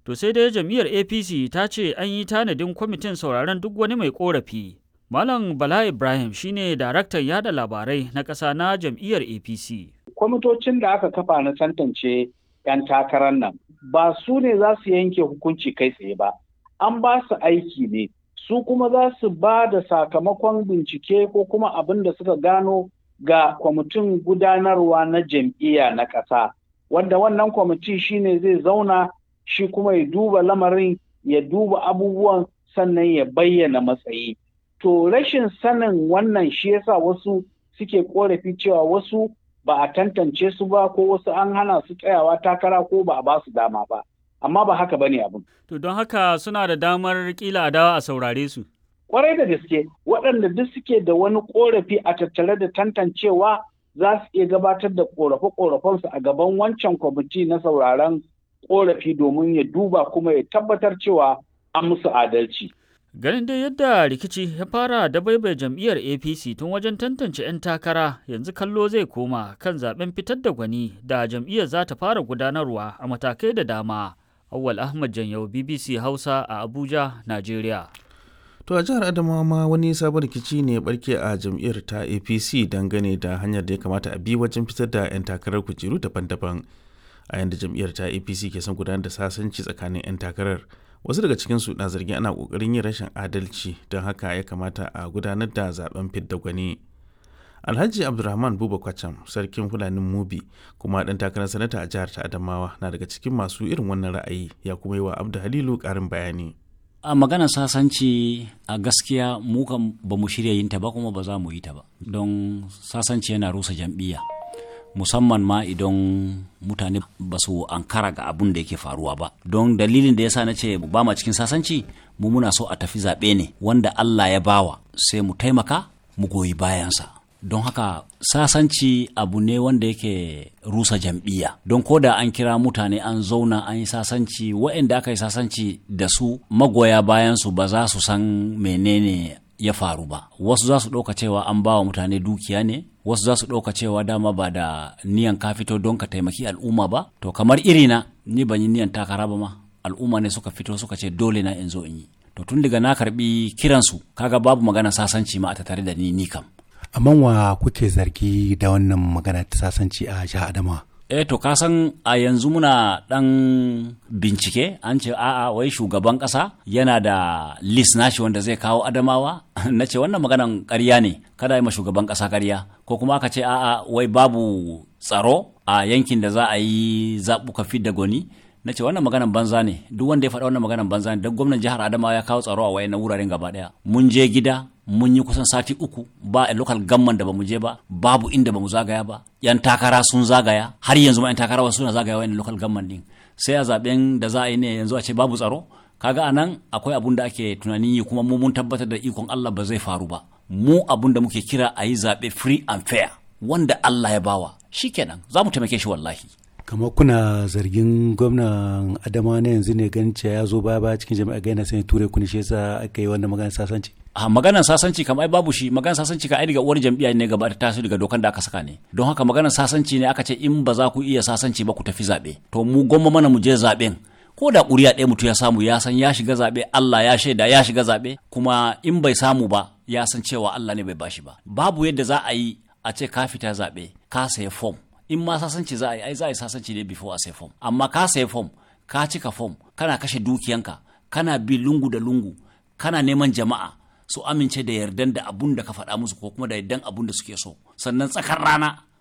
To sai dai jam'iyyar APC ta ce an yi tanadin kwamitin sauraron duk wani mai korafi. Malam Bala Ibrahim shine daraktan yada labarai na ƙasa na jam'iyyar APC. Kwamitocin da aka kafa na tantance 'yan takarar nan ba su ne za su yanke hukunci kai tsaye ba. An ba su aiki ne, su kuma za su ba da sakamakon bincike ko kuma abin da suka gano ga kwamitin gudanarwa na jam'iyya na ƙasa. Wanda wannan kwamiti shine zai zauna shi kuma ya duba lamarin ya duba abubuwan sannan ya bayyana matsayi. To rashin sanin wannan shi yasa wasu suke korafi cewa wasu ba a tantance su ba ko wasu an hana su tsayawa takara ko ba a ba su dama ba. Amma ba haka bane abin. To don haka suna da damar kila dawa a saurare su. Kwarai da gaske waɗanda duk suke da wani korafi a tattare da tantancewa za su iya gabatar da korafe-korafensu a gaban wancan kwamiti na sauraron korafi domin ya duba kuma ya tabbatar cewa an musu adalci. Ganin dai yadda rikici ya fara da baibai jam'iyyar APC tun wajen tantance 'yan takara yanzu kallo zai koma kan zaben fitar da gwani da jam'iyyar za ta fara gudanarwa a matakai da dama. Awwal Ahmad Janyau BBC Hausa a Abuja, Najeriya. To a jihar Adamawa ma wani sabon rikici ne barke a jam'iyyar ta APC dangane da hanyar da ya kamata a bi wajen fitar da 'yan takarar kujeru daban-daban. A yanda jam'iyyar ta APC ke son gudanar da sasanci tsakanin 'yan takarar. Wasu daga cikinsu na zargin ana kokarin yin rashin adalci don haka ya kamata a gudanar da zaben fidda gwani. Alhaji Abdulrahman Buba Kwacham, sarkin Fulanin Mubi, kuma ɗan takarar sanata a jihar ta Adamawa na daga cikin masu irin wannan ra'ayi ya kuma yi wa Abdu Halilu ƙarin bayani. a maganar sasanci a gaskiya mu kan ba mu shirya yin ta ba kuma ba za mu yi ta ba don sasanci yana rusa jam'iyya musamman ma idan mutane ba su ankara ga abun da yake faruwa ba don dalilin da yasa na ce ba ma cikin sasanci mu muna so a tafi zaɓe ne wanda Allah ya bawa sai mu taimaka mu goyi bayansa don haka sasanci abu ne wanda yake rusa jam'iyya don ko da an kira mutane an zauna an yi sasanci waɗanda aka yi sasanci da su magoya bayansu ba za su san menene ya faru ba wasu za su ɗauka cewa an ba wa mutane dukiya ne wasu za su ɗauka cewa dama ba da niyan ka fito don ka taimaki al'umma ba to kamar irina ni ban yi niyan takara ba ma al'umma ne suka fito suka ce dole na in zo in yi to tun daga na karbi kiransu kaga babu magana sasanci ma a tattare da ni ni kam amma wa kuke zargi da wannan magana ta sasanci a jihar Adamawa? eh to kasan a yanzu muna dan bincike an ce a'a wai shugaban kasa yana da list nashi wanda zai kawo adamawa na ce wannan maganan ƙarya ne kada yi ma shugaban kasa ƙarya ko kuma aka ce a'a wai babu tsaro a yankin da za a yi zaɓuka fidda gwani na ce wannan maganan banza ne duk wanda ya faɗa wannan maganan banza ne don gwamnan jihar adamawa ya kawo tsaro a wayannan wuraren gaba ɗaya mun je gida mun yi kusan sati uku ba a local gamman da bamu je ba babu inda bamu zagaya ba yan takara sun zagaya har yanzu ma yan takara wasu suna zagaya wayannan local gamman din sai a zaben da za a yi ne yanzu a ce babu tsaro kaga anan akwai abun da ake tunanin yi kuma mu mun tabbatar da ikon Allah ba zai faru ba mu abun da muke kira a yi zaɓe free and fair wanda Allah ya bawa shikenan za mu taimake shi wallahi kamar kuna zargin gwamnan adama na yanzu ne ganin cewa ya zo baya baya cikin jami'a ga yana sanya ture kuni shi yasa aka yi wannan magana sasanci a maganar sasanci kam ai babu shi maganar sasanci ka ai daga uwar jam'iyya ne gaba ta taso daga dokan da aka saka ne don haka maganar sasanci ne aka ce in ba za ku iya sasanci ba ku tafi zaɓe to mu gwamma mana mu je zaɓen ko da ƙuri'a ɗaya mutum ya samu ya san ya shiga zaɓe Allah ya shaida ya shiga zaɓe kuma in bai samu ba ya san cewa Allah ne bai bashi ba babu yadda za a yi a ce ka fita zaɓe ka saya fom in ma sasanci za a yi ai za a yi sasanci ne before a sai fom amma ka sai fom ka cika fom kana kashe dukiyanka kana bi lungu da lungu kana neman jama'a su amince da yardan da abun da ka faɗa musu ko kuma da yardan abun da suke so sannan tsakar rana